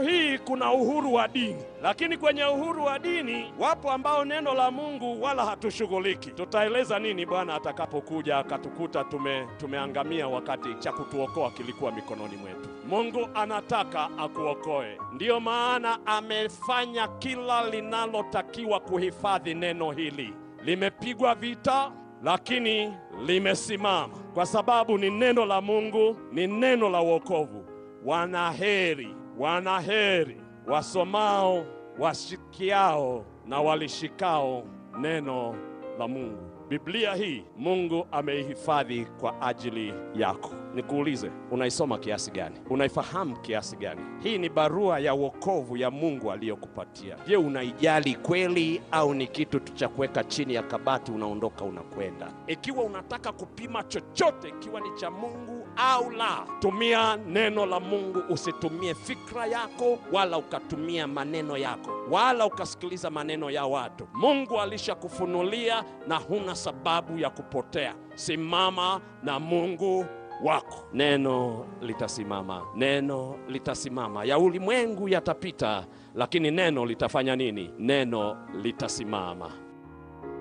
hii kuna uhuru wa dini, lakini kwenye uhuru wa dini wapo ambao neno la Mungu wala hatushughuliki. Tutaeleza nini Bwana atakapokuja akatukuta tume, tumeangamia wakati cha kutuokoa kilikuwa mikononi mwetu. Mungu anataka akuokoe, ndiyo maana amefanya kila linalotakiwa kuhifadhi neno hili. Limepigwa vita, lakini limesimama kwa sababu ni neno la Mungu, ni neno la wokovu. Wanaheri, wanaheri wasomao, washikiao na walishikao neno la Mungu. Biblia hii Mungu ameihifadhi kwa ajili yako. Nikuulize, unaisoma kiasi gani? Unaifahamu kiasi gani? Hii ni barua ya wokovu ya Mungu aliyokupatia. Je, unaijali kweli au ni kitu tu cha kuweka chini ya kabati unaondoka unakwenda? Ikiwa unataka kupima chochote ikiwa ni cha Mungu au la, tumia neno la Mungu. Usitumie fikra yako wala ukatumia maneno yako wala ukasikiliza maneno ya watu. Mungu alishakufunulia na huna sababu ya kupotea. Simama na Mungu wako. Neno litasimama, neno litasimama. Ya ulimwengu yatapita, lakini neno litafanya nini? Neno litasimama.